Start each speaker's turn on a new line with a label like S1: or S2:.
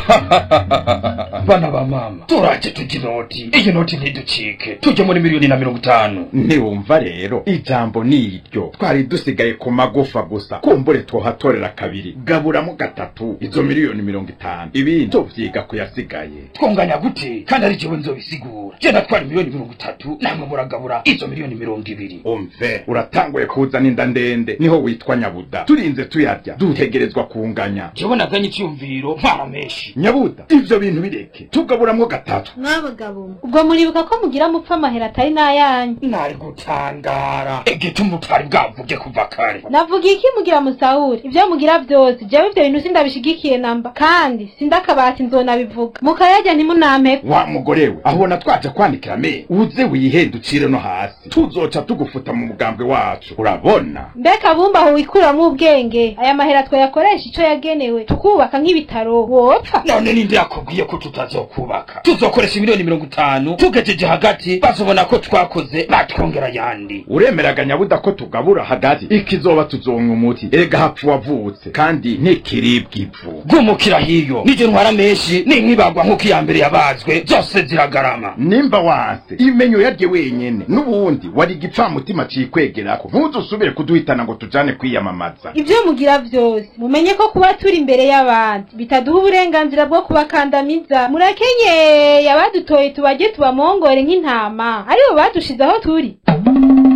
S1: bana ba mama turaje tujya inoti iyi noti ntiducike tujye muri miliyoni na mirongo itanu
S2: ntiwumva rero ijambo ni iryo twari dusigaye ku magufa gusa kumbure twohatorera kabiri gaburamo gatatu izo miliyoni mirongo itanu ibindi tuvyiga kuyasigaye
S1: twunganya gute kandi ari jewe nzobisigura je natwara miliyoni mirongo itatu namwe muragabura izo miliyoni mirongo ibiri
S2: umve uratanguye kuzana inda ndende niho witwa nyabuda turinze tuyarya dutegerezwa kunganya
S1: jewe naganye icyumviro ntwara menshi
S2: nyabuda ivyo bintu bireke tugaburamwo gatatu
S3: mwabagabo ubwo muribuka ko mugira mupfa amahera atari n'ayanyu
S1: nari gutangara igituma utari bwavuge kuva kare
S3: navuga iki mugira musahura ibyo mugira byose jewe ivyo bintu sindabishigikiye namba kandi sindakabati nzonabivuga mukayarya ntimunampeko
S2: wa mugore we ahubona twaje kwanikira me uze wihenducire no hasi tuzoca tugufuta mu mugambwe wacu urabona
S3: mbega bumba aho wikuramwo ubwenge aya mahera twayakoresha ico yagenewe tukubaka nk'ibitaro wopfa
S1: none ninde yakubwiye ko tutazokubaka tuzokoresha miliyoni mirongo itanu tugejeje hagati bazobona ko twakoze batwongera yandi
S2: uremeraga nyabuda ko tugabura hagati ikizoba tuzonka umuti erega hapfu wavutse kandi ntikiribwa ivu
S1: gumukira hiyo nije ntwara menshi ninkibagwa nk'uko iya mbere yabazwe zose ziragarama
S2: nimba wanse imenyo yarye wenyene n'ubundi wari igipfamutima cikwegerako ntuzusubire kuduhitana ngo tujane kwiyamamaza
S3: ibyo mugira byose mumenye ko kuba turi imbere y'abandi bitaduha uburenganzira bwo kubakandamiza murakenyeye abadutoye tubajye tubamongore nk'intama aribo badushize aho turi